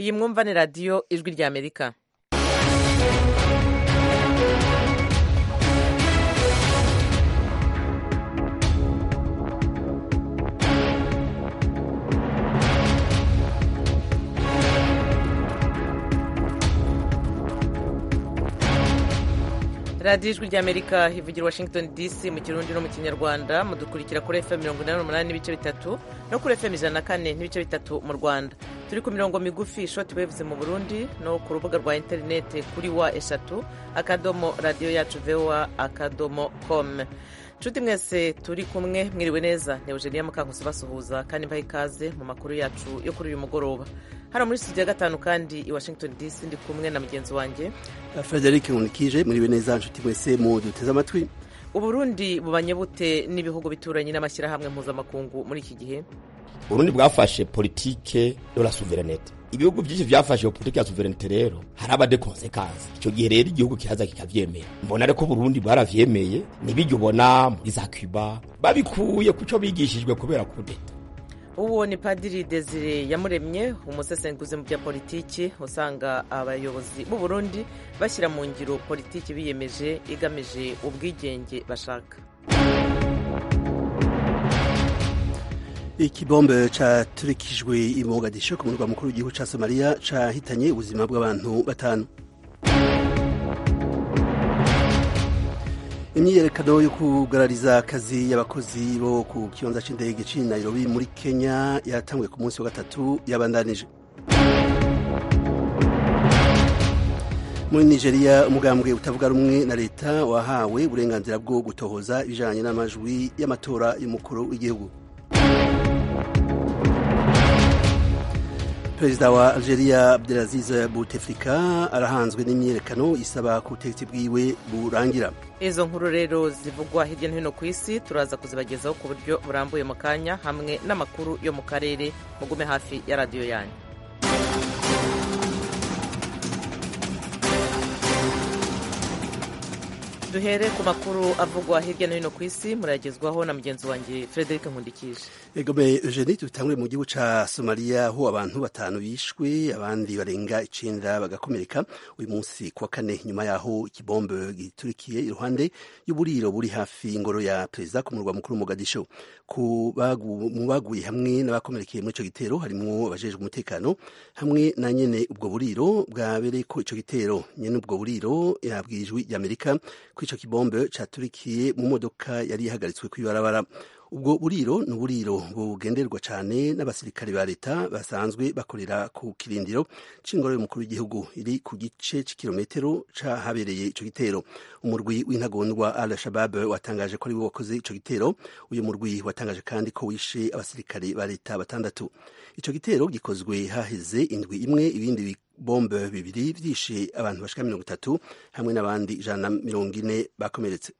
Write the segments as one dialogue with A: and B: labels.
A: iyi mwumva ni radiyo ijwi ry'amerika radiyo ijwi ry'amerika ivugira washington dc mu kirundi no mu kinyarwanda mudukurikira kuri fm mirongo inani n'umunani n'ibice bitatu no kuri fm ijana na kane n'ibice bitatu mu rwanda turi ku mirongo migufi shoti wevuze mu burundi no ku rubuga rwa interineti kuri wa eshatu akadomo radiyo yacu voa akadomo com nshuti mwese turi kumwe mwiriwe neza ni eugenia mukankusi basuhuza kandi mbaha ikaze mu makuru yacu yo kuri uyu mugoroba hano muri studio ya gatanu kandi i washington dc ndi kumwe na mugenzi wanjye
B: frederic nkunikije mwiriwe neza nshuti mwese mu duteze amatwi
A: uburundi bubanye bute n'ibihugu bituranye n'amashyirahamwe mpuzamakungu muri iki gihe
C: uburundi bwafashe politike yo la souverenete ibihugu byinshi byafashe iyo politike ya souverenete rero haraba de konsekansi icyo gihe rero igihugu kiraza kikavyemera mbona reko uburundi bwaravyemeye nibiryo ubona muri za cuba babikuye kuco bigishijwe kubera kudeta
A: uwo ni padiri desire yamuremye umusesenguzi mu bya politiki usanga abayobozi b'u Burundi bashyira mu ngiro politiki biyemeje igamije ubwigenge bashaka
B: ikibombe caturikijwe i mogadisho ku murwa mukuru w'igihugu ca somaliya cahitanye ubuzima bw'abantu batanu imyiyerekano yo kugarariza akazi y'abakozi bo ku kibanza c'indege c'i nairobi muri kenya yatanguye ku munsi wa gatatu yabandanije muri nigeria umugambwe utavuga rumwe na leta wahawe uburenganzira bwo gutohoza ibijanye n'amajwi y'amatora y'umukuru w'igihugu perezida wa algeria abdelaziz bouteflika arahanzwe n'imyiyerekano isaba ko ubutegetsi bwiwe burangira
A: izo nkuru rero zivugwa hirya no hino ku isi turaza kuzibagezaho ku buryo burambuye mu kanya hamwe n'amakuru yo mu karere mugume hafi ya radiyo yanyu duhere ku makuru avugwa hirya no hino ku isi murayagezwaho na mugenzi wanjye frederic nkundikije
B: egome eugenie dutangure mu gihugu ca somaliya aho abantu batanu bishwe abandi barenga icenda bagakomereka uyu munsi kuwa kane nyuma yaho ikibombe giturikiye iruhande y'uburiro buri hafi ingoro ya perezida ku murwa mukuru mogadisho mu baguye hamwe n'abakomerekeye muri ico gitero harimwo abajejwe umutekano hamwe na nyene ubwo buriro bwabereye ko ico gitero nyene ubwo buriro yabwiye ijwi ry'amerika ko ico kibombe caturikiye mu modoka yari ihagaritswe kw'ibarabara ubwo buriro ni uburiro bugenderwa cyane n'abasirikare ba leta basanzwe bakorera ku kirindiro c'ingoro y'umukuru w'igihugu iri ku gice c'ikirometero c'ahabereye ico gitero umurwi w'intagondwa al shabab watangaje ko ari we wakoze ico gitero uyu murwi watangaje kandi ko wishe abasirikare ba leta batandatu ico gitero gikozwe haheze indwi imwe ibindi bombe bibiri vyishe abantu bashika mirongo itatu hamwe n'abandi ijana na mirongo ine bakomeretse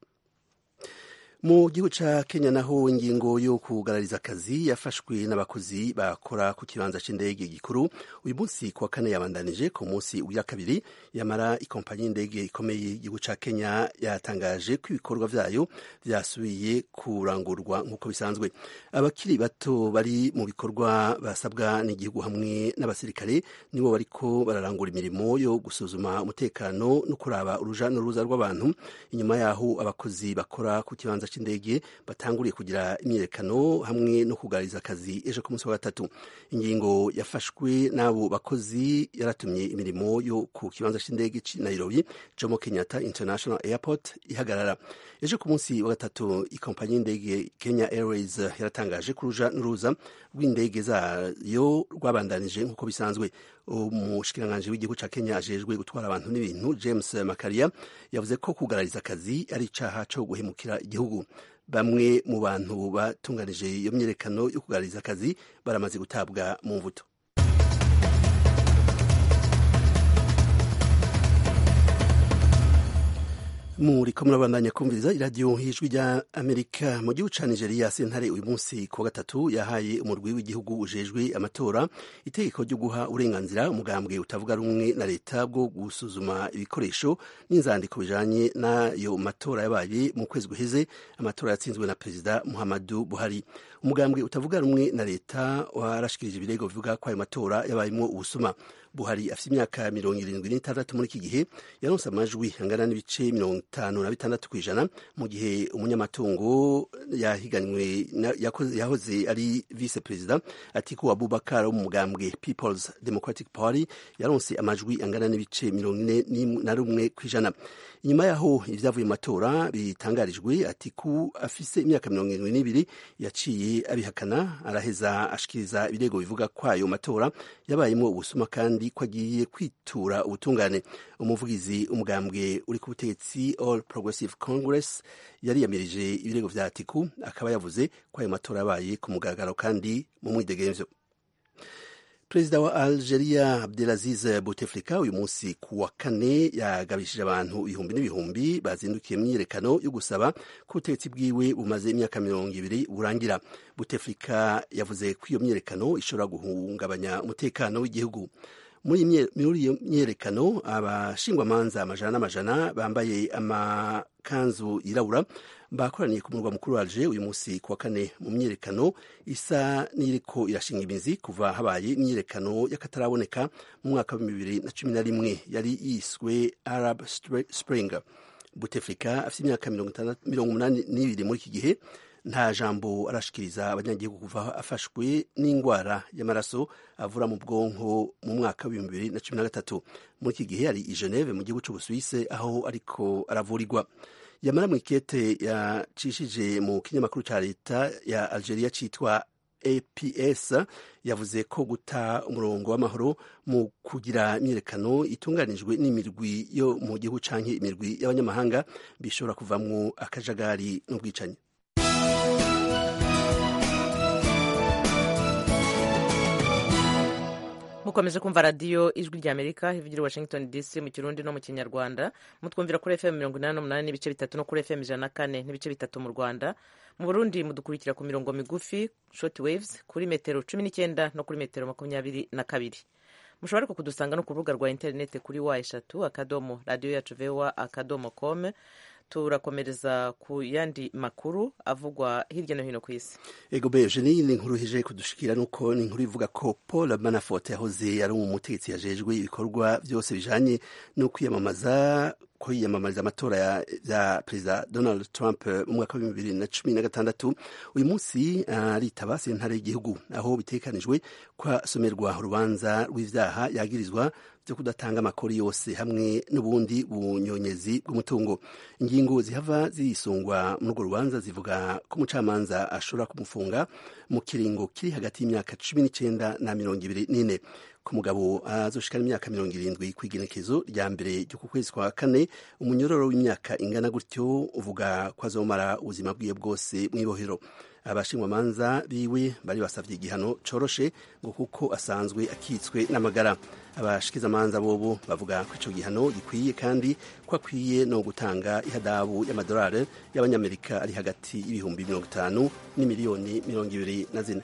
B: mu gihugu ca kenya naho ingingo yo kugarariza akazi yafashwe n'abakozi bakora ku kibanza c'indege gikuru uyu munsi kuwa kane yabandanije ku munsi uya kabiri yamara ikompanyi y'indege ikomeye y'igihugu ca kenya yatangaje ko ibikorwa vyayo vyasubiye kurangurwa nk'uko bisanzwe abakiri bato bari mu bikorwa basabwa n'igihugu hamwe n'abasirikare nibo bariko bararangura imirimo yo gusuzuma umutekano no kuraba uruja n'uruza rw'abantu inyuma yaho abakozi bakora ku kibanza c'indege batanguriye kugira imyiyerekano hamwe no kugarariza akazi ejo ku munsi wa gatatu ingingo yafashwe n'abo bakozi yaratumye imirimo yo ku kibanza c'indege ci nairobi jomo kenyatta international airport ihagarara ejo ku munsi wa gatatu ikompanyi y'indege kenya airways yaratangaje ko uruja n'uruza rw'indege zayo rwabandanije nk'uko bisanzwe umushikiranganji w'igihugu ca kenya ajejwe gutwara abantu n'ibintu james makaria yavuze ko kugarariza akazi ari icaha co guhemukira igihugu bamwe mu bantu batunganije iyo myiyerekano yo kugarariza akazi baramaze gutabwa mu mvuto muriko murabandanya kumviriza iradiyo y'ijwi rya amerika mu gihugu ca nigeria sentare uyu munsi ku wa gatatu yahaye umurwi w'igihugu ujejwe amatora itegeko ryo guha uburenganzira umugambwe utavuga rumwe na leta bwo gusuzuma ibikoresho n'inzandiko bijanye n'ayo matora yabaye mu kwezi guheze amatora yatsinzwe na perezida muhammadu buhari umugambwe utavuga rumwe na leta warashikirije ibirego bivuga ko ayo matora yabayemwo ubusuma buhari afite imyaka mirongo irindwi n'itandatu muri iki gihe yaronse amajwi angana n'ibice mirongo itanu na bitandatu ku ijana mu gihe umunyamatungo yahiganywe yahoze ari vice perezida atiku abubakar wo mu mugambwe peoples democratic party yaronse amajwi angana n'ibice mirongo ine na rumwe ku ijana inyuma yaho ibyavuye mu matora bitangarijwe atiku afise imyaka mirongo irindwi n'ibiri yaciye abihakana araheza ashikiriza ibirego bivuga ko ayo matora yabayemo ubusuma kandi ko agiye kwitura ubutungane umuvugizi umugambwe uri ku butegetsi all progressive congress yariyamirije ibirego vya atiku akaba yavuze ko ayo matora yabaye ku mugaragaro kandi mu mwidegemvyo perezida wa algeria abdelaziz bouteflika uyu munsi ku wa kane yagabishije abantu ibihumbi n'ibihumbi bazindukiye mu myiyerekano yo gusaba ko ubutegetsi bwiwe bumaze imyaka mirongo ibiri burangira bouteflika yavuze ko iyo myiyerekano ishobora guhungabanya umutekano w'igihugu muri iyo myiyerekano abashingwamanza amajana n'amajana bambaye amakanzu yirabura bakoraniye ku murwa mukuru wa Alger uyu munsi ku wa kane mu myiyerekano isa n'iriko irashinga imizi kuva habaye imyiyerekano y'akataraboneka mu mwaka wa bibiri na cumi na rimwe yari yiswe Arab Spring Bouteflika afite imyaka mirongo umunani n'ibiri muri iki gihe nta jambo arashikiriza abanyagihugu kuva afashwe n'indwara y'amaraso avura mu bwonko mu mwaka w'ibihumbi bibiri na cumi na gatatu muri iki gihe ari i Geneve mu gihugu c'Ubusuwise aho ariko aravurirwa yamara mu ikete yacishije mu kinyamakuru ca leta ya Algeria citwa APS yavuze ko guta umurongo w'amahoro mu kugira imyiyerekano itunganijwe n'imirwi yo mu gihugu canke imirwi y'abanyamahanga bishobora kuvamwo akajagari n'ubwicanyi
A: mukomeje kumva radiyo ijwi rya amerika ivugira washington dc mu kirundi no mu kinyarwanda mutwumvira kuri fm mirongo inani n'umunani n'ibice bitatu no kuri fm ijana na kane n'ibice bitatu mu rwanda mu burundi mudukurikira ku mirongo migufi short waves kuri metero cumi n'icyenda no kuri metero makumyabiri na kabiri mushobora ariko kudusanga no ku rubuga rwa interineti kuri wa eshatu akadomo radiyo yacu vewa akadomo kome turakomereza ku yandi makuru avugwa hirya no hino ku isi
B: ego beje niyi ni inkuru hije kudushikira nuko ni inkuru ivuga ko paul manafort yahoze ari umutegetsi yajejwe ibikorwa byose bijanye no kwiyamamaza kwiyamamariza amatora ya, ya perezida donald trump mu mwaka wa bibiri na cumi na gatandatu uyu munsi aritaba uh, sentare y'igihugu aho bitekanijwe kwasomerwa urubanza rw'ivyaha yagirizwa byo kudatanga amakuru yose hamwe n'ubundi bunyonyezi bw'umutungo ingingo zihava zisungwa muri urwo rubanza zivuga ko umucamanza ashobora kumufunga mu kiringo kiri hagati y'imyaka cumi n'icenda na mirongo ibiri n'ine ku mugabo azoshikana imyaka mirongo irindwi ku igenekezo rya mbere ryo ku kwezi kwa kane umunyororo w'imyaka ingana gutyo uvuga ko azomara ubuzima bwiwe bwose mw'ibohero abashingwamanza biwe bari basavye igihano coroshe ngo kuko asanzwe akitswe n'amagara abashikizamanza bobo bavuga ko ico gihano gikwiye kandi ko akwiye no gutanga ihadabu y'amadolari y'abanyamerika ari hagati y'ibihumbi mirongo itanu n'imiliyoni mirongo ibiri na zine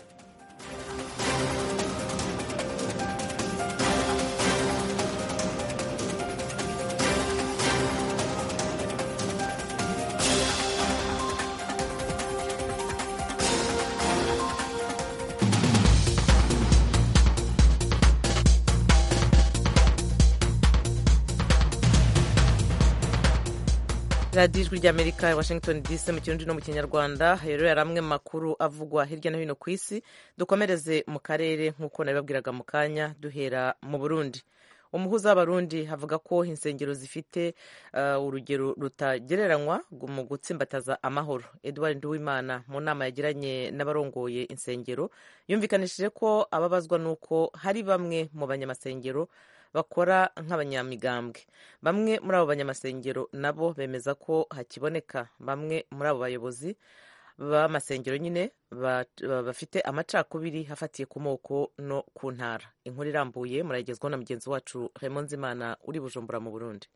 A: radiyo ijwi ry'amerika washington dc mu kirundi no mu kinyarwanda rero yari amwe makuru avugwa hirya no hino ku isi dukomereze mu karere nk'uko nabibabwiraga mu kanya duhera mu burundi umuhuza w'abarundi avuga ko insengero zifite uh, urugero rutagereranywa mu gutsimbataza amahoro edward nduwimana mu nama yagiranye n'abarongoye insengero yumvikanishije ko ababazwa n'uko hari bamwe mu banyamasengero bakora nk'abanyamigambwe bamwe muri abo banyamasengero nabo bemeza ko hakiboneka bamwe muri abo bayobozi b'amasengero nyine bafite amacakubiri hafatiye ku moko no ku ntara inkuru irambuye murayigezwaho na mugenzi wacu Raymond Nzimana uri bujumbura mu burundi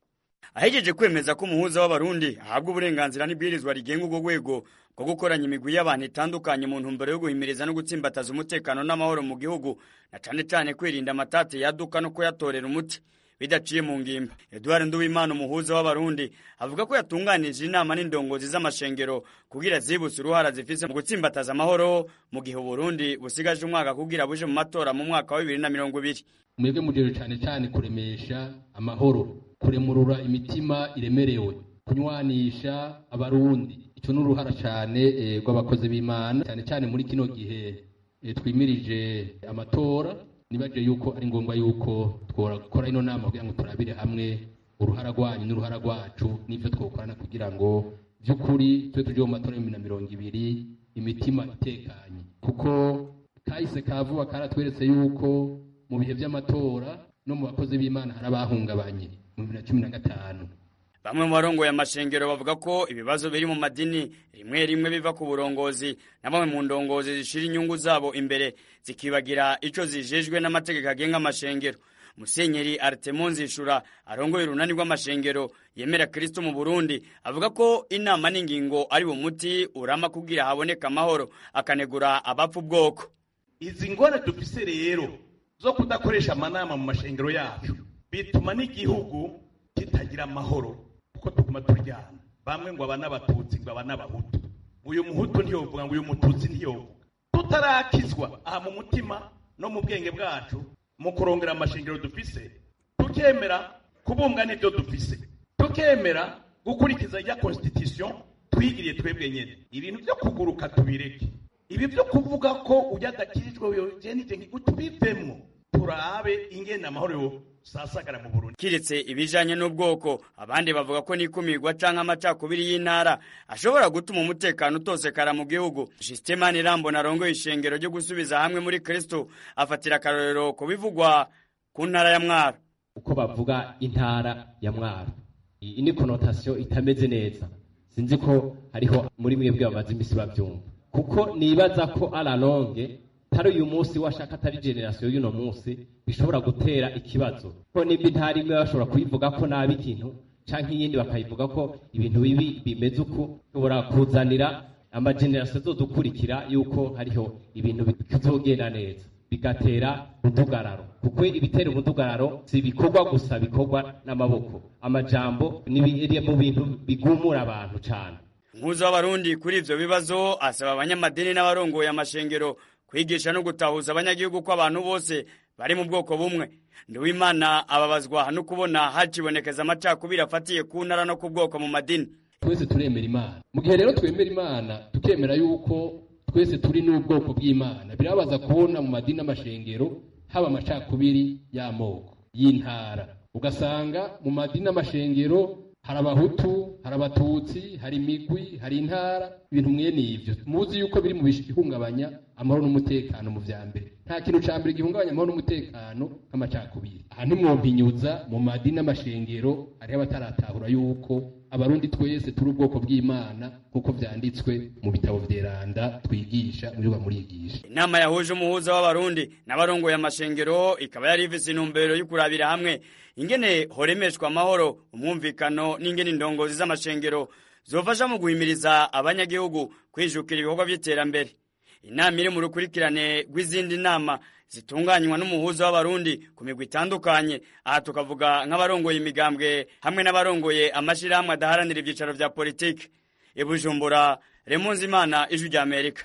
D: ahejeje kwemeza ko umuhuza w'abarundi ahabwa uburenganzira n'ibwirizwa rigenga urwo rwego rwo gukoranya imigwi y'abantu itandukanye mu ntumbero yo guhimiriza no gutsimbataza umutekano n'amahoro mu gihugu na cane cane kwirinda amatate yaduka no kuyatorera umuti bidaciye mu ngimba eduard nduwimana umuhuza w'abarundi avuga ko yatunganije inama n'indongozi z'amashengero kugira zibutse uruhara zifise mu gutsimbataza amahoro mu gihe uburundi busigaje umwaka kugira buje mu matora mu mwaka wa bibiri na mirongo ibiri
E: mwebwe mujejwe cyane cyane kuremesha amahoro kuremurura imitima iremerewe kunywanisha abarundi icyo ni uruhara cyane rw'abakozi b'imana cyane cyane muri kino gihe twimirije amatora nibaje yuko ari ngombwa yuko twakora ino nama kugira ngo turabire hamwe uruhara rwanyu n'uruhara rwacu n'ibyo twakorana kugira ngo by'ukuri tube tujye mu matora y'ibihumbi na mirongo ibiri imitima itekanye kuko kahise ka vuba karatweretse yuko mu bihe by'amatora no mu bakozi b'imana hari abahungabanye mu bibiri na cumi na gatanu
D: bamwe mu barongoye amashengero bavuga ko ibibazo biri mu madini rimwe rimwe biva ku burongozi na bamwe mu ndongozi zishira inyungu zabo imbere zikibagira ico zijejwe n'amategeko agenga amashengero musenyeri artemo nzishura arongoye urunani rw'amashengero yemera kristo mu burundi avuga ko inama n'ingingo ari muti urama kugira haboneka amahoro akanegura abapfa ubwoko
F: izi ngorane dufise rero zo kudakoresha amanama mu mashengero yacu bituma n'igihugu kitagira amahoro kuko tuguma turyana bamwe ngo aba n'abatutsi ngo aba n'abahutu uyu muhutu ntiyovuga ngo uyu mututsi ntiyovuga tutarakizwa aha mu mutima no mu bwenge bwacu mu kurongera amashingiro dufise tukemera kubumbwa n'ibyo dufise tukemera gukurikiza ya constitution twigiriye twebwe nyene ibintu byo kuguruka tubireke ibi byo kuvuga ko ujyadakirijwe uyogenije tubivemwo turabe ingene amahoro yo sasagara mu Burundi
D: kiretse ibijanye n'ubwoko abandi bavuga ko nikumirwa canke amacakubiri y'intara ashobora gutuma umutekano utosekara mu gihugu Justemani Rambo narongoye ishengero ryo gusubiza hamwe muri Kristo afatira akarorero ku bivugwa ku ntara ya Mwaro
G: uko bavuga intara ya Mwaro iyi ni connotation itameze neza sinzi ko hariho muri mwebwe bamaze imisi bavyumva kuko nibaza ko ala longue tari uyu munsi washaka atari generasiyo y'uno munsi bishobora gutera ikibazo ko niba intara imwe bashobora kuyivuga ko nabi ikintu canke iyindi bakayivuga ko ibintu bibi bimeze uku bishobora kuzanira amagenerasiyo azodukurikira yuko hariho ibintu bitazogenda neza bigatera umudugararo kuko ibitera umudugararo si ibikorwa gusa bikorwa n'amaboko amajambo ni mu bintu bigumura abantu cane
D: umuhuza w'abarundi kuri ivyo bibazo asaba abanyamadini n'abarongoye amashengero kwigisha no gutahuza abanyagihugu ko abantu bose bari mu bwoko bumwe nduwimana ababazwa no kubona hacibonekeza amacakubiri afatiye ku ntara no ku bwoko mu madini
E: twese turemera imana mu gihe rero twemera imana tukemera yuko twese turi n'ubwoko bw'imana birabaza kubona mu madini n'amashengero haba amacakubiri y'amoko y'intara ugasanga mu madini n'amashengero hari abahutu hari abatutsi hari imigwi hari intara ibintu mwene ivyo muzi yuko biri mu bihungabanya amahoro n'umutekano mu vya mbere nta kintu ca mbere gihungabanya amahoro n'umutekano nk'amacakubiri aha ntimwompinyuza mu madini n'amashengero hariho abataratahura yuko abarundi twese turi ubwoko bw'imana nk'uko vyanditswe mu bitabo vyeranda twigisha muri murigisha
D: inama yahuje umuhuza w'abarundi n'abarongoye amashengero ikaba yari ifise intumbero yo kurabira hamwe ingene horemeshwa amahoro umwumvikano n'ingene indongozi z'amashengero zofasha mu guhimiriza abanyagihugu kwijukira ibikorwa vy'iterambere inama iri mu rukurikirane rw'izindi nama zitunganywa n'umuhuza w'abarundi ku migwi itandukanye aha tukavuga nk'abarongoye imigambwe hamwe n'abarongoye amashirahamwe adaharanira ivyicaro vya politiki ibujumbura remunzi imana ijwi rya amerika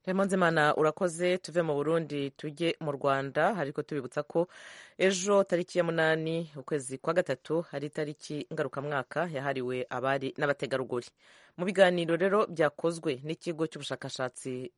A: Imana urakoze tuve mu burundi tujye mu rwanda ariko tubibutsa ko ejo tariki ya munani ukwezi kwa gatatu hari itariki ngarukamwaka yahariwe abari n'abategarugori mu biganiro rero byakozwe n'ikigo cy'ubushakashatsi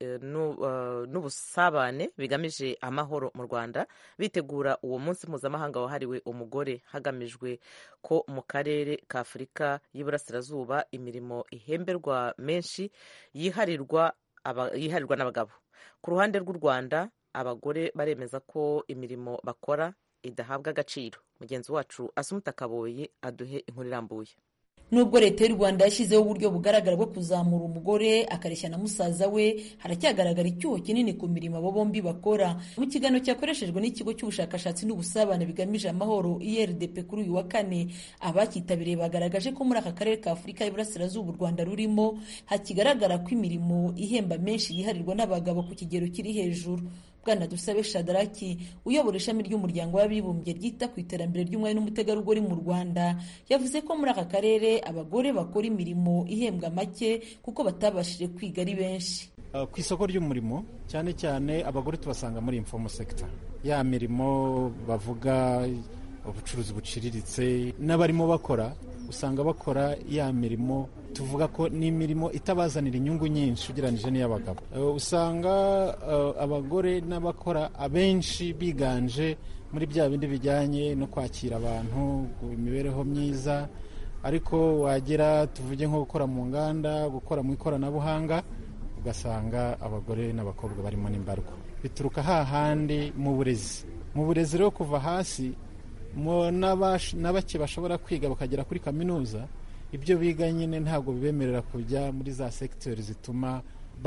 A: n'ubusabane bigamije amahoro mu rwanda bitegura uwo munsi mpuzamahanga wahariwe umugore hagamijwe ko mu karere ka afurika y'iburasirazuba imirimo ihemberwa menshi yiharirwa yiharirwa n'abagabo ku ruhande rw'u rwanda abagore baremeza ko imirimo bakora idahabwa agaciro mugenzi wacu asumuta kaboyi aduhe inkuru irambuye
H: nubwo leta y'u rwanda yashyizeho uburyo bugaragara bwo kuzamura umugore akareshya na musaza we haracyagaragara icyuho kinini ku mirimo abo bombi bakora mu kiganiro cyakoreshejwe n'ikigo cy'ubushakashatsi n'ubusabane bigamije amahoro irdp kuri uyu wa kane abacyitabiriye bagaragaje ko muri aka karere ka afurika y'iburasirazuba u rwanda rurimo hakigaragara ko imirimo ihemba menshi yiharirwa n'abagabo ku kigero kiri hejuru bwana dusabe shadaraki uyobora ishami ry'umuryango w'abibumbye ryita ku iterambere ry'umwari n'umutegarugori mu rwanda yavuze ko muri aka karere abagore bakora imirimo ihembwa make kuko batabashije kwiga ari benshi
I: ku isoko ry'umurimo cyane cyane abagore tubasanga muri informal sector ya mirimo bavuga ubucuruzi buciriritse n'abarimo bakora usanga bakora ya mirimo tuvuga ko ni imirimo itabazanira inyungu nyinshi ugereranyije n'iy'abagabo usanga abagore n'abakora abenshi biganje muri bya bindi bijyanye no kwakira abantu imibereho myiza ariko wagera tuvuge nko gukora mu nganda gukora mu ikoranabuhanga ugasanga abagore n'abakobwa barimo n'imbarwa bituruka hahandi mu burezi mu burezi rero kuva hasi na bake bashobora kwiga bakagera kuri kaminuza ibyo biga nyine ntabwo bibemerera kujya muri za segiteri zituma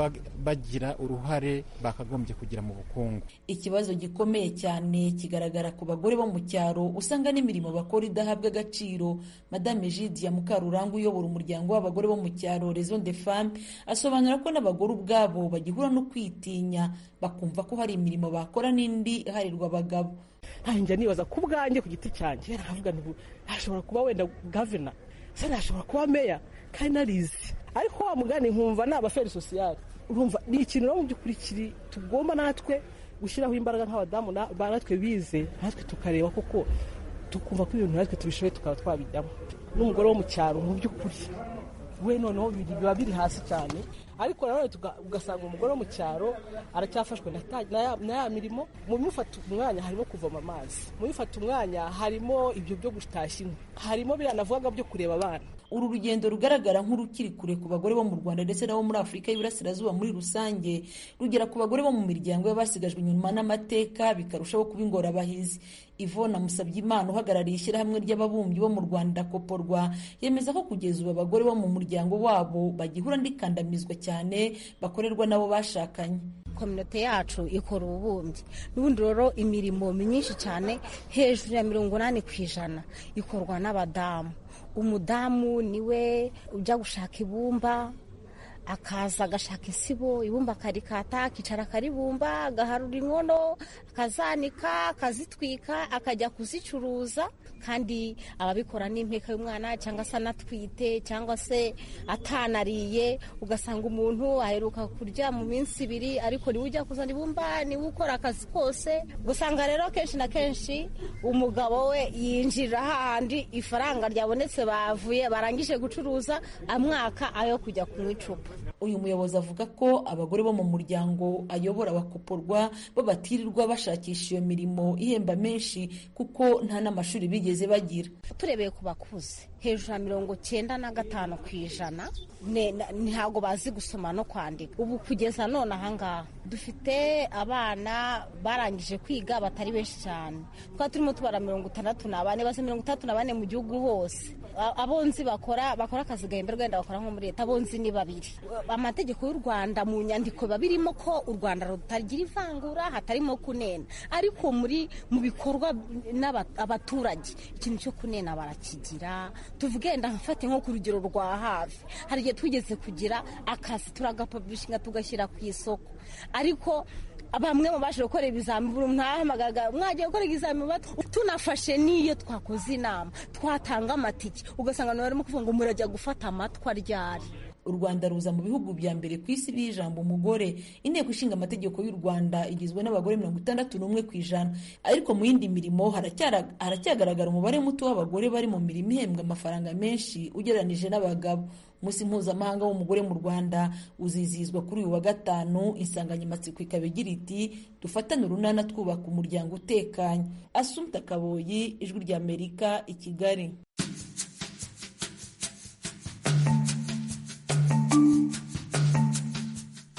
I: bagira uruhare bakagombye kugira mu bukungu
H: ikibazo gikomeye cyane kigaragara ku bagore bo mu cyaro usanga n'imirimo bakora idahabwa agaciro madame Lydia mukaruranga uyobora umuryango w'abagore bo mu cyaro rezo de femme asobanura ko n'abagore ubwabo bagihura no kwitinya bakumva ko hari imirimo bakora n'indi iharirwa abagabo
J: njya nibaza ku bwanjye ku giti cyanjye nkavuga ntashobora kuba wenda gavana se ntashobora kuba meya kandi narizi ariko wa mugani nkumva ni abaferi sosiyali urumva ni ikintu rero mu by'ukuri kiri tugomba natwe gushyiraho imbaraga nk'abadamu natwe bize natwe tukareba koko tukumva ko ibintu natwe tubishoboye tukaba twabijyamo n'umugore wo mu cyaro mu by'ukuri we noneho biba biri hasi cyane ariko nanone ugasanga umugore wo mu cyaro aracyafashwe na ya mirimo mu bimufata umwanya harimo kuvoma amazi mu bimufata umwanya harimo ibyo byo gutashya inkwi harimo biriya navugaga byo kureba abana
H: uru rugendo rugaragara nk'urukiri kure ku bagore bo mu rwanda ndetse nabo muri afurika y'iburasirazuba muri rusange rugera ku bagore bo mu miryango y'abasigajwe inyuma n'amateka bikarushaho kuba ingorabahizi ivona musabyimana uhagarariye ishyirahamwe ry'ababumbyi bo mu rwanda koporwa yemeza ko kugeza ubu abagore bo mu muryango wabo bagihura n'ikandamizwa cyane bakorerwa n'abo bashakanye
K: kominote yacu ikora ububumbyi n'ubundi rero imirimo myinshi cyane hejuru ya mirongo inani ku ijana ikorwa n'abadamu umudamu niwe ujya gushaka ibumba akaza agashaka isibo ibumba akarikata akicara akaribumba agaharura inkono akazanika akazitwika akajya kuzicuruza kandi ababikora n'impeka y'umwana cyangwa se anatwite cyangwa se atanariye ugasanga umuntu aheruka kurya mu minsi ibiri ariko niwe ujya kuzana ibumba niwe ukora akazi kose ugasanga rero kenshi na kenshi umugabo we yinjira hahandi ifaranga ryabonetse bavuye barangije gucuruza amwaka ayo kujya kunywa icupa
H: uyu muyobozi avuga ko abagore bo mu muryango ayobora bakoporwa bo batirirwa bashakisha iyo mirimo ihemba menshi kuko nta n'amashuri bigeze bagira
K: turebeye ku bakuze hejuru ya mirongo cyenda na gatanu ku ijana ntabwo bazi gusoma no kwandika ubu kugeza none ahangaha dufite abana barangije kwiga batari benshi cyane twaba turimo tubara mirongo itandatu na bane base mirongo itandatu na bane mu gihugu hose abonzi bakora bakora akazi gahemberwa wenda bakora nko muri leta abonzi ni babiri amategeko y'u rwanda mu nyandiko biba birimo ko u rwanda rutagira ivangura hatarimo kunena ariko muri mu bikorwa n'abaturage ikintu cyo kunena barakigira tuvuge ndafate nko ku rugero rwa hafi hari igihe twigeze kugira akazi turagapabishinga tugashyira ku isoko ariko bamwe mu baje gukora ibizamini buri mwahamagaga mwagiye gukora ibizamini tunafashe n'iyo twakoze inama twatanga amatike ugasanga barimo kuvuga ngo murajya gufata amatwa ryari
H: u rwanda ruza mu bihugu bya mbere ku isi biha ijambo umugore inteko ishinga amategeko y'u rwanda igizwe n'abagore mirongo itandatu n'umwe ku ijana ariko mu yindi mirimo haracyagaragara umubare muto w'abagore bari mu mirimo ihembwa amafaranga menshi ugereranije n'abagabo umunsi mpuzamahanga w'umugore mu rwanda uzizihizwa kuri uyu wa gatanu insanganyamatsiko ikaba igira iti dufatane urunana twubaka umuryango utekanye asumta kaboyi ijwi ry'amerika i kigali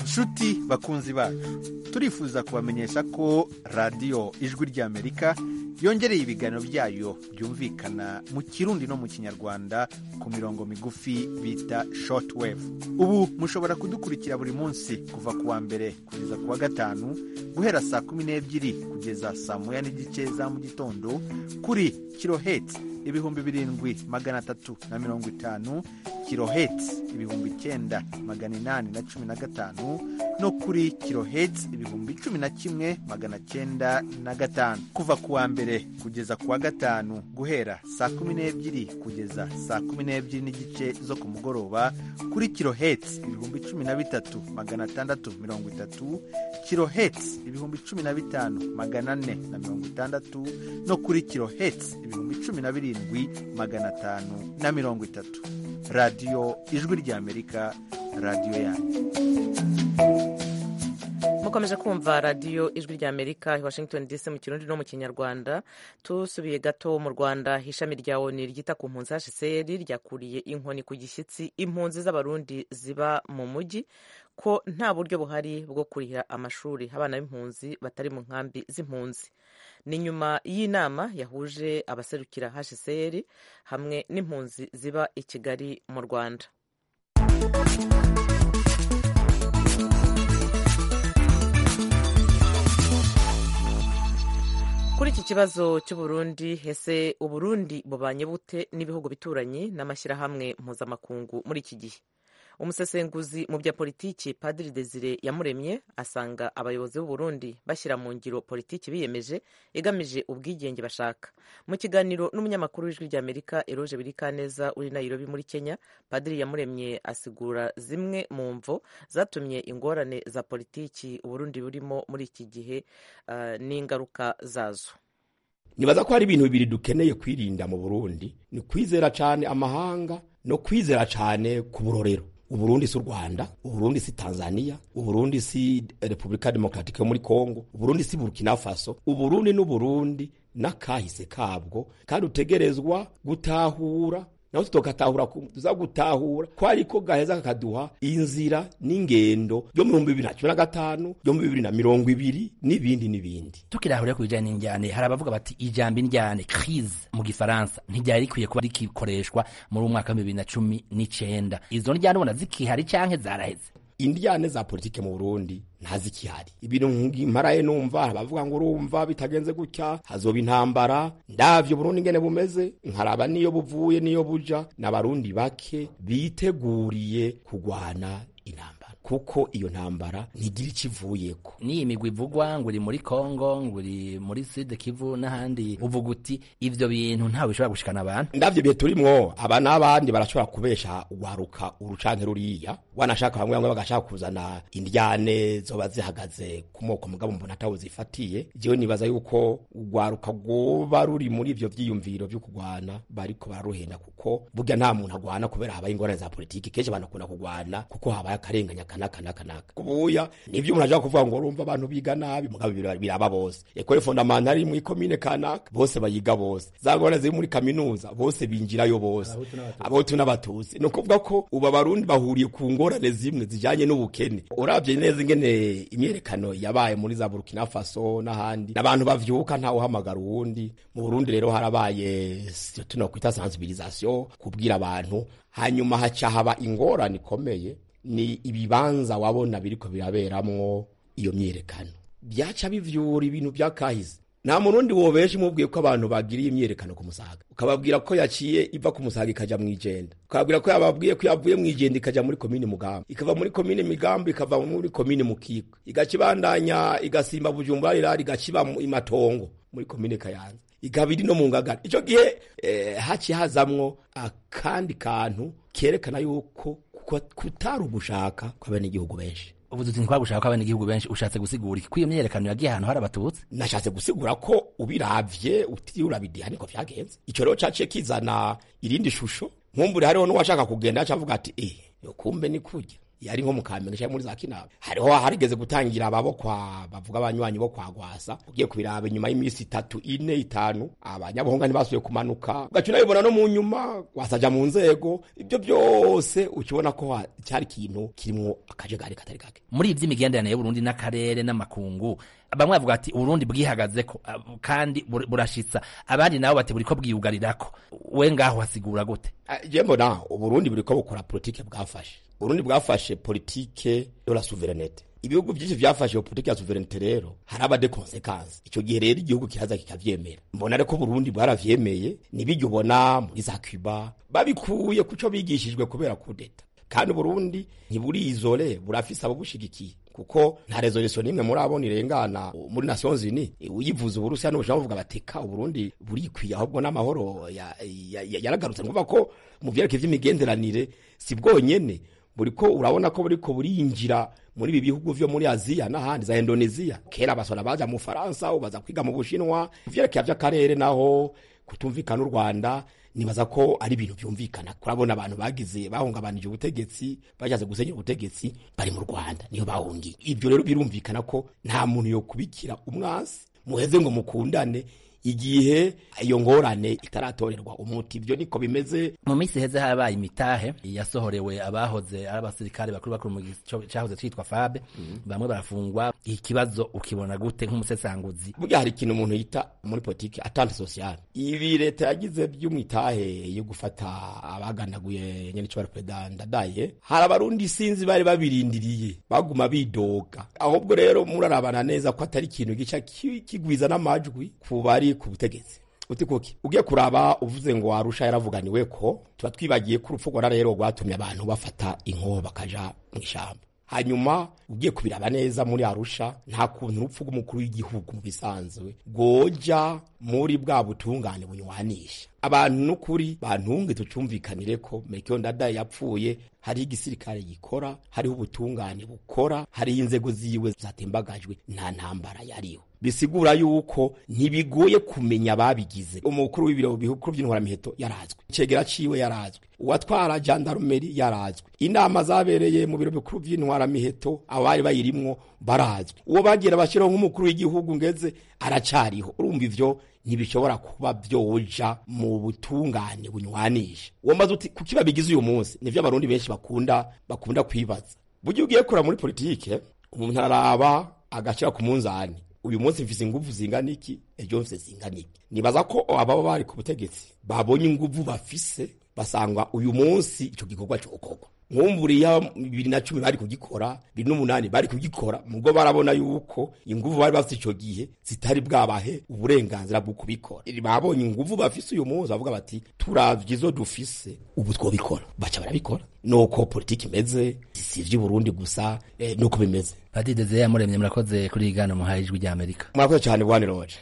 L: nshuti bakunzi bacu turifuza kubamenyesha ko radiyo ijwi ry'amerika yongereye ibiganiro byayo byumvikana mu kirundi no mu kinyarwanda ku mirongo migufi bita shortwave ubu mushobora kudukurikira buri munsi kuva ku wa mbere kugeza ku wa gatanu guhera saa kumi n'ebyiri kugeza saa moya n'igice za mu gitondo kuri kiloheti ibihumbi birindwi magana atatu na mirongo itanu kiloheti ibihumbi icyenda magana inani na cumi na gatanu no kuri kiloheti ibihumbi cumi na kimwe magana cyenda na gatanu kuva ku wa mbere kugeza ku wa gatanu guhera saa kumi n'ebyiri kugeza saa kumi n'ebyiri n'igice zo ku mugoroba kuri kiloheti ibihumbi cumi na bitatu magana atandatu mirongo itatu kiloheti ibihumbi cumi na bitanu magana ane na mirongo itandatu no kuri kiloheti ibihumbi cumi na birindwi magana atanu na mirongo itatu radiyo ijwi ry'amerika radiyo yanyu
A: mukomeje kumva radiyo ijwi rya amerika i washington dc mu kirundi no mu kinyarwanda tusubiye gato mu rwanda ishami rya oni ryita ku mpunzi hcr ryakuriye inkoni ku gishyitsi impunzi z'abarundi ziba mu mujyi ko nta buryo buhari bwo kurihira amashuri abana b'impunzi batari mu nkambi z'impunzi ni nyuma y'inama yahuje abaserukira hcr hamwe n'impunzi ziba i kigali mu rwanda kuri iki kibazo cy'uburundi ese uburundi bubanye bute n'ibihugu bituranyi n'amashyirahamwe mpuzamakungu muri iki gihe umusesenguzi mu bya politiki padiri desire yamuremye asanga abayobozi b'uburundi bashyira mu ngiro politiki biyemeje igamije ubwigenge bashaka mu kiganiro n'umunyamakuru w'ijwi ry'amerika eroge birikaneza uri nairobi muri kenya padiri yamuremye asigura zimwe mu mvo zatumye ingorane za politiki uburundi burimo muri iki gihe uh, n'ingaruka zazo
C: nibaza ko hari ibintu bibiri dukeneye kwirinda mu burundi ni kwizera cyane amahanga no kwizera cyane ku burorero uburundi si u rwanda uburundi si tanzania uburundi si repubulika demokaratike yo muri kongo uburundi si burkina faso uburundi n'uburundi n'akahise kabwo kandi utegerezwa gutahura naho tutogatahura tuza gutahura ko ariko gaheza kakaduha inzira n'ingendo yo mu bihumbi bibiri na cumi na gatanu yo mu bibiri na mirongo ibiri n'ibindi n'ibindi
M: tukirahurira ku bijanye n'injyane hari abavuga bati ijambo injyane crise mu gifaransa ntiryari rikwiye kuba rikikoreshwa muri umwaka wa bibiri na cumi n'icenda izo njyane ubona zikihari canke zaraheze
C: indyane za politike mu burundi ntazikihari ibintu mparaye numva abavuga ngo urumva bitagenze gutya hazoba intambara ndavyo burundi ngene bumeze nkaraba niyo buvuye niyo buja n'abarundi bake biteguriye kugwana intambara kuko iyo ntambara ntigira ikivuyeko
M: n'iyi migwi ivugwa ngo uri muri kongo ngo uri muri sud kivu n'ahandi uvuga uti ivyo bintu ntawe bishobora gushikana abantu
C: ndavyo bihe turimwo aba n'abandi barashobora kubesha ugwaruka urucanke ruriya wanashaka bamwe bamwe bagashaka kuzana indyane zoba zihagaze ku moko mugabo mbona atawo zifatiye jewe nibaza yuko ugwaruka rwoba ruri muri ivyo vyiyumviro vyo kugwana bariko bararuhenda kuko burya nta muntu agwana kubera habaye ingorane za politiki kenshi banakunda kugwana kuko habaye akarenganya kanaka naka naka kubuya nivyo umuntu ashaka kuvuga ngo urumva abantu biga nabi mugabo biraba bose ekole fondamentale muri komine kanaka bose bayiga bose za ngorane ziri muri kaminuza bose binjirayo bose abahutu n'abatutsi ni ukuvuga ko ubu abarundi bahuriye ku ngorane zimwe zijanye n'ubukene uravye neza ingene imyerekano yabaye muri za burkina faso n'ahandi n'abantu bavyuka ntawe uhamagara uwundi mu burundi rero harabaye tuno kwita sensibilisation kubwira abantu hanyuma haca haba ingorane ikomeye ni ibibanza wabona biriko biraberamwo iyo myerekano byaca bivyura ibintu byakahise nta murundi wobesha umubwiye ko abantu bagiriye imyerekano ku musaga ukababwira ko yaciye iva ku musaga ikaja mw'ijenda ukababwira ko yababwiye ko yavuye mw'ijenda ikaja muri komine mugamba ikava muri komine migambo ikava muri komine mukiko igaca ibandanya igasimba bujumbura rirari igaca iba imatongo muri komine kayanza ikaba iri no mu ngagara ico gihe eh, haciye hazamwo akandi kantu kerekana yuko kutari ugushaka kw'abenegihugu benshi
M: uvuze uti ntitwagushaka ko abenegihugu benshi ushatse gusigura iki ko iyo myerekano yagiye ahantu hari abatutsi
C: nashatse gusigura ko ubiravye utiriwe urabidiha niko vyagenze ico rero caciye kizana irindi shusho nkumbure hariho n'uwashaka kugenda aca avuga ati eh yo kumbe ni kurya yari nko mu kamenge cyangwa muri za kinama hariho harigeze gutangira ababo kwa bavuga abanywanyi bo kwa gwasa ugiye kubiraba inyuma y'iminsi itatu ine itanu abanyabuhunga ntibasubiye kumanuka ugaca unabibona no mu nyuma wasaja mu nzego ibyo byose ukibona ko ha- cyari ikintu kirimwo akajagari katari gake
M: muri ivyo imigenderanire y'uburundi n'akarere n'amakungu bamwe bavuga ati uburundi bwihagazeko ab- kandi bur- burashitsa abandi nabo bati buriko bwiyugarirako we ngaho hasigura gute
C: je mbona uburundi buriko bukora politike bwafashe uburundi bwafashe politike de la souveraineté ibihugu byinshi vyafashe iyo politike ya souveraineté rero haraba de conséquences ico gihe rero igihugu kiraza kikavyemera mbona reko uburundi bwaravyemeye nibiryo ubona muri za cuba babikuye kuco bigishijwe kubera kudeta kandi uburundi ntiburizole burafise ababushigikiye kuko nta resolution nimwe muri abo nirengana muri Nations Unies uyivuza uburusiya n'ubushinwa buvuga bateka uburundi burikwiye ahubwo n'amahoro ya- ya- ya- yaragarutse nguva ko mu vyerekeye vy'imigenderanire si bwonyene buriko urabona ko buriko burinjira muri ibi bihugu vyo muri aziya n'ahandi za indonesia kera abasora baja mu faransa ubaza kwiga mu bushinwa mu vyerekeye vy'akarere naho kutumvikana u rwanda nibaza ko ari ibintu byumvikana kurabona abantu bagize bahungabanije ubutegetsi bashatse gusenyera ubutegetsi bari mu rwanda niyo bahungiye ibyo rero birumvikana ko nta muntu yo kubikira umwansi muheze ngo mukundane igihe iyo ngorane itaratorerwa umuti ibyo niko bimeze
M: mu minsi heze habaye imitahe yasohorewe abahoze ari abasirikare bakuru bakuru mu gico cyahoze cyitwa fabe bamwe barafungwa ikibazo ukibona gute nk'umusesanguzi
C: burya hari ikintu umuntu yita muri politiki atante sociale ibi leta yagize by'umwitahe yo gufata abaganaguye nyene cyo perezida ndadaye hari abarundi sinzi bari babirindiriye baguma bidoga ahubwo rero murarabana neza ko atari ikintu gica ki- kigwiza n'amajwi ku bari ku butegetsi uti kuki ugiye kuraba uvuze ngo arusha yaravuganiwe ko tuba twibagiye ko urupfu rwara rero rwatumye abantu bafata inkoho bakaja mu ishamba hanyuma ugiye kubiraba neza muri arusha nta kuntu urupfu rw'umukuru w'igihugu mu bisanzwe rwoja muri bwa butungane bunywanisha abantu n'ukuri bantunge tucumvikanire ko mekiyo ndadaye yapfuye hariho igisirikare gikora hariho ubutungane bukora hariho inzego ziwe zatembagajwe nta ntambara yariho bisigura yuko ntibigoye kumenya ababigize umukuru w'ibiro bikuru by'intwaramiheto yarazwe icegera ciwe yarazwe uwatwara jandarumeri yarazwe inama zabereye mu biro bikuru by'intwaramiheto abari bayirimwo barazwe uwo bagira bashyiraho nk'umukuru w'igihugu ngeze aracariho urumva ivyo ntibishobora kuba vyoja mu butungane bunywanisha uwo maze uti kuki babigize uyu munsi nivyo abarundi benshi bakunda bakunda kwibaza burya ugiye kura muri politike umuntu araraba agashira ku munzani uyu munsi mfise inguvu zingana iki ejo mfise zingana iki nibaza ko ababa bari ku butegetsi babonye inguvu bafise basanga uyu munsi ico gikorwa cokorwa nkumburiya bibiri na cumi bari kugikora bibiri n'umunani bari kugikora mubwo barabona yuko inguvu bari bafite ico gihe zitari bwabahe uburenganzira bwo kubikora babonye inguvu bafise uyu munsi bavuga bati turavye izo dufise ubu twobikora baca barabikora nuko politiki imeze si ivy'uburundi gusa eh, nuko bimeze
M: Padiri Desire yamuremye murakoze kuri iyi gana muhaye ijwi rya Amerika
C: murakoze cyane bwane roje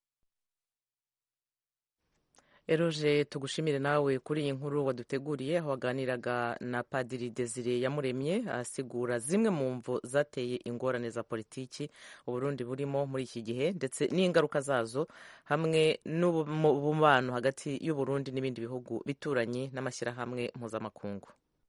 A: eroje tugushimire nawe kuri iyi nkuru waduteguriye aho waganiraga na padiri desire yamuremye asigura zimwe mu mvo zateye ingorane za politiki uburundi burimo muri iki gihe ndetse n'ingaruka zazo hamwe n'umubano hagati y'uburundi n'ibindi bihugu bituranye n'amashyirahamwe mpuzamakungu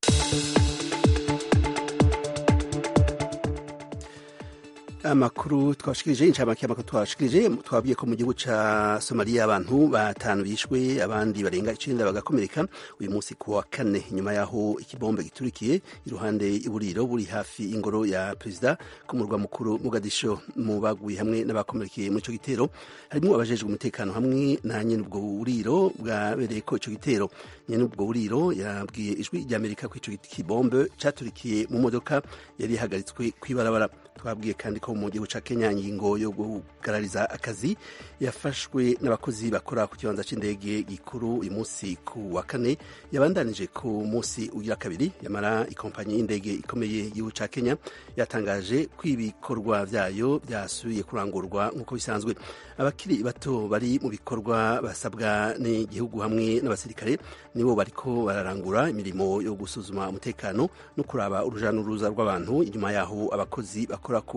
B: amakuru twashikirije incamake y'amakuru twashikirije twabwiye ko mu gihugu ca somaliya abantu batanu bishwe abandi barenga icenda bagakomereka uyu munsi ku wa kane nyuma yaho ikibombe giturikiye iruhande y'uburiro buri hafi y'ingoro ya perezida ku murwa mukuru mugadisho mu baguye hamwe n'abakomerekeye muri ico gitero harimwo abajejwe umutekano hamwe na nyene ubwo buriro bwabereye ko ico gitero nyene ubwo buriro yabwiye ijwi ry'amerika ko ico kibombe caturikiye mu modoka yari ihagaritswe kw'ibarabara twabwiye kandi ko mu gihugu ca Kenya ingingo yo kugarariza akazi yafashwe n'abakozi bakora ku kibanza c'indege gikuru uyu munsi ku wa kane yabandanije ku munsi ugira kabiri yamara ikompanyi y'indege ikomeye y'igihugu ca Kenya yatangaje ko ibikorwa vyayo vyasubiye kurangurwa nk'uko bisanzwe abakiri bato bari mu bikorwa basabwa n'igihugu hamwe n'abasirikare nibo bariko bararangura imirimo yo gusuzuma umutekano no kuraba uruja n'uruza rw'abantu inyuma yaho abakozi bakora ku kibanza c'indege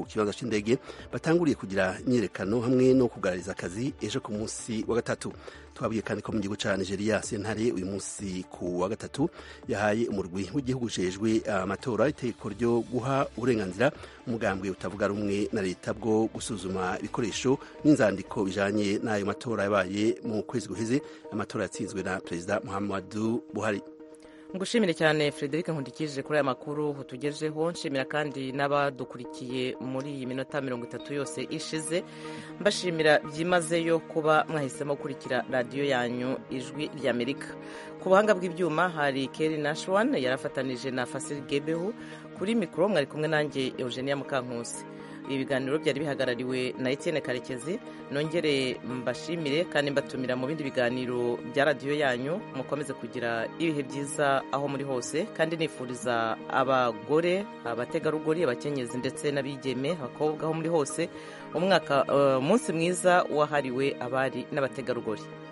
B: c'indege batanguriye kugira imyiyerekano hamwe no kugarariza akazi ejo ku munsi wa gatatu twabwiye kandi ko mu gihugu ca nigeria sentare uyu munsi ku wa gatatu yahaye umurwi w'igihugu ujejwe amatora itegeko ryo guha uburenganzira umugambwe utavuga rumwe na leta bwo gusuzuma ibikoresho n'inzandiko bijanye n'ayo matora yabaye mu kwezi guheze amatora yatsinzwe na perezida muhammadu buhari
A: ngushimire cyane frederic nkundikije kuri aya makuru utugejeho nshimira kandi n'abadukurikiye muri iyi minota mirongo itatu yose ishize mbashimira byimazeyo kuba mwahisemo gukurikira radiyo yanyu ijwi ry'amerika ku buhanga bw'ibyuma hari keri nashwan yarafatanije na fasiri gebehu kuri mikoro mwari kumwe nanjye eugenia mukankusi ibi biganiro byari bihagarariwe na Etienne karekezi nongere mbashimire kandi mbatumira mu bindi biganiro bya radiyo yanyu mukomeze kugira ibihe byiza aho muri hose kandi nifuriza abagore abategarugori abakenyezi ndetse n'abigeme abakobwa aho muri hose umwaka umunsi mwiza wahariwe abari n'abategarugori